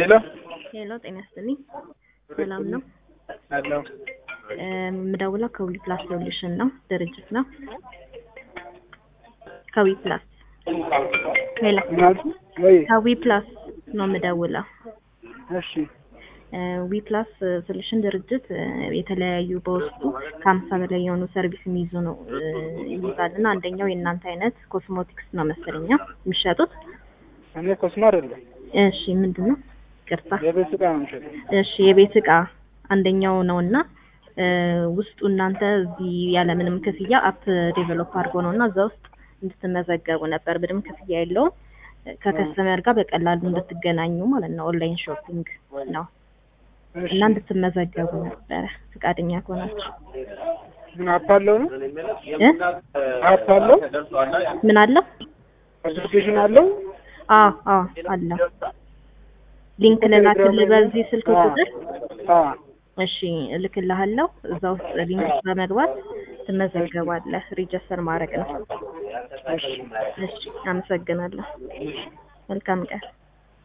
ሄሎ ሄሎ ጤና ይስጥልኝ። ሰላም ነው? አለው የምደውለው ከዊ ፕላስ ሶሉሽን ነው ድርጅት ነው። ከዊ ፕላስ ሄሎ ምናልኩ ወይ ከዊ ፕላስ ነው የምደውለው። እሺ ዊ ፕላስ ሶሉሽን ድርጅት እ፣ የተለያዩ በውስጡ ከሀምሳ በላይ የሆኑ ሰርቪስ የሚይዙ ነው እ፣ ይይዛል እና አንደኛው የእናንተ አይነት ኮስሞቲክስ ነው መሰለኛ የሚሸጡት። እኔ ኮስሞ አይደለም እሺ ምንድን ነው? ቅርታ የቤት ዕቃ ነው የምሸጠው። እሺ የቤት እቃ አንደኛው ነው እና እ፣ ውስጡ እናንተ እዚህ ያለምንም ክፍያ አፕ ዴቨሎፕ አድርጎ ነው እና እዛ ውስጥ እንድትመዘገቡ ነበር። ምንም ክፍያ የለውም። ከከስተመር ጋር በቀላሉ እንድትገናኙ ማለት ነው። ኦንላይን ሾፒንግ ነው እሺ እና እንድትመዘገቡ ነበረ ፈቃደኛ ከሆናችሁ ምን አፕ አለው ነው? እ? አፕ አለው? ምን አለው? አፕሊኬሽን አለው? አዎ አዎ አለው። ሊንክ ልላክልህ በዚህ ስልክ ቁጥር አ እሺ እልክልሃለሁ። እዛ ውስጥ ሊንክ በመግባት ትመዘገባለህ። ሪጅስተር ማድረግ ነው። እሺ እሺ አመሰግናለሁ። መልካም ቀን።